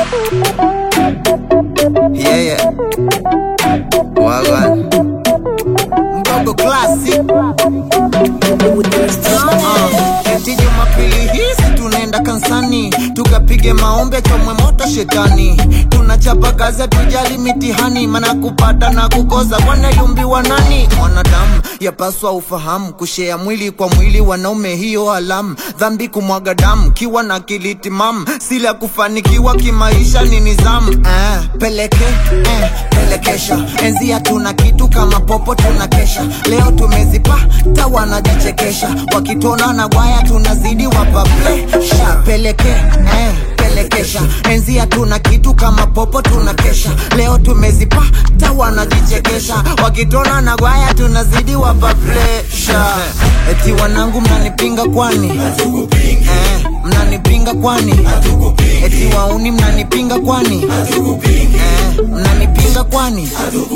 Yeah, yeah. Wagwan. Mgogo Classic. Uh, eti Jumapili hizi tunaenda kansani tukapige maombi chomwe moto shetani tunachapa kazi hatujali mitihani mana kupata na kukosa wanayumbiwa nani mwanadamu yapaswa ufahamu kushea mwili kwa mwili wanaume hiyo alamu dhambi kumwaga damu kiwa na kilitimamu sila kufanikiwa kimaisha ni nizamu eh, peleke eh, pelekesha enzi hatuna kitu kama popo tunakesha leo tumezipata wanajichekesha wakitona na gwaya tunazidi wapaplesha peleke eh, pelekesha enzi hatuna kitu kama popo tunakesha leo tumezipata wanajichekesha wakitona na gwaya tunazidi wapaplesha eti wanangu mnanipinga kwani eh, mnanipinga kwani eti wauni mnanipinga kwani eh, mnanipinga kwani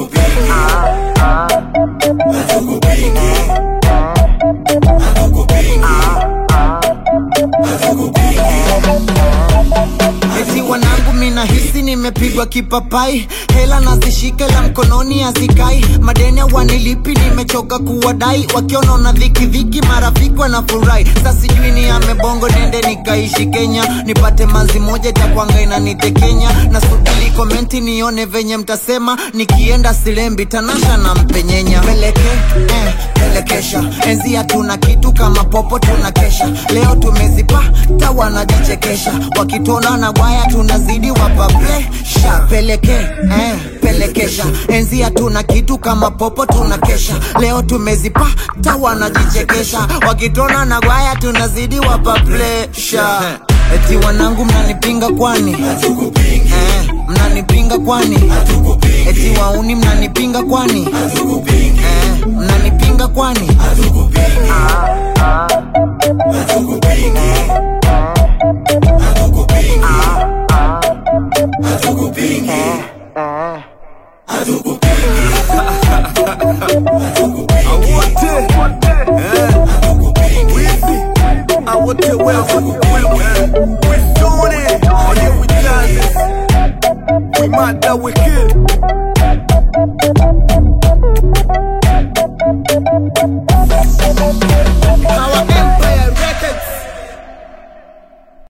eti wanangu mina hisi nimepigwa kipapai hela nazishika la mkononi hazikai madeni wanilipi nimechoka kuwadai wakiona na dhiki dhiki marafiki wanafurahi sa sijui ni amebongo nende nikaishi kenya nipate manzi moja takwanga inanitekenya na subili komenti nione venye mtasema nikienda silembi tanasha na mpenyenya peleke eh, pelekesha enzi hatuna kitu kama popo tunakesha leo tumezipata wanajichekesha wakitona na gwaya tunazidi wapaplesha peleke eh, pelekesha enzi hatuna kitu kama popo tunakesha leo tumezipata wanajichekesha wakitona na gwaya tunazidi wapaplesha eti wanangu mnanipinga kwani eh, mnanipinga kwani eti wauni mnanipinga kwani eh, mnanipinga kwani awote wewe we doing it oh yeah we done this we might that we kill Hawa